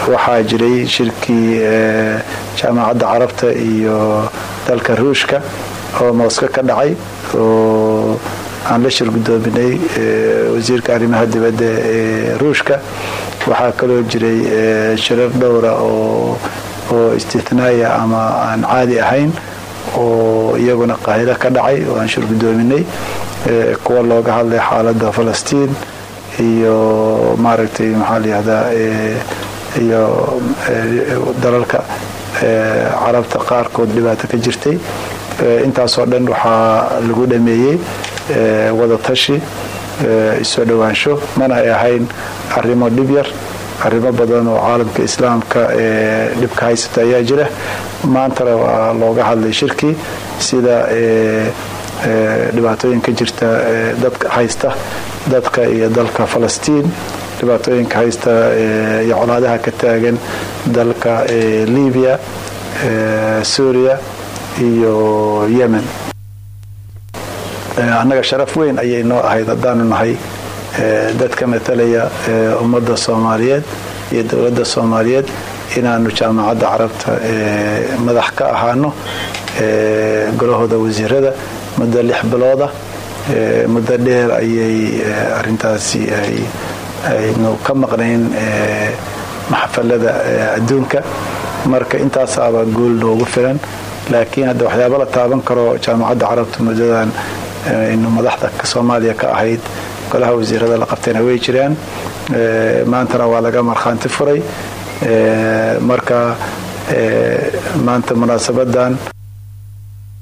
waxaa jiray shirkii jaamacadda carabta iyo dalka ruushka oo mooska ka dhacay oo aan la shir gudoominay wasiirka arrimaha dibadda ee ruushka waxaa kaloo jiray shirar dhowra oo oo istithnaaya ama aan caadi ahayn oo iyaguna qaahiro ka dhacay oo aan shir gudoominay kuwa looga hadlay xaaladda falastiin iyo maaragtay maxaa layihahdaa iyo dalalka carabta qaarkood dhibaato ka jirtay intaasoo dhan waxaa lagu dhameeyey wadatashi isoo dhowaansho mana ay ahayn arrimo dhib yar arrimo badan oo caalamka islaamka ee dhibka haysata ayaa jira maantana waa looga hadlay shirkii sida dhibaatooyinka jirta dadka haysta dadka iyo dalka falastiin dhibaatooyinka haysta iyo colaadaha ka taagan dalka libiya suuriya iyo yemen annaga sharaf weyn ayay noo ahayd haddaanu nahay dadka matalaya ummadda soomaaliyeed iyo dowladda soomaaliyeed inaanu jaamacadda carabta madax ka ahaano golahooda wasiirada muddo lix bilooda muddo dheer ayay arintaasi aynu ka maqnayn maxafalada adduunka marka intaasaaba guul noogu filan laakiin hadda waxyaaba la taaban karo jaamacadda carabta muddadan aynu madaxda soomaaliya ka ahayd golaha wasiirada la qabtayna way jiraan maantana waa laga markhaanti furay marka maanta munaasabadan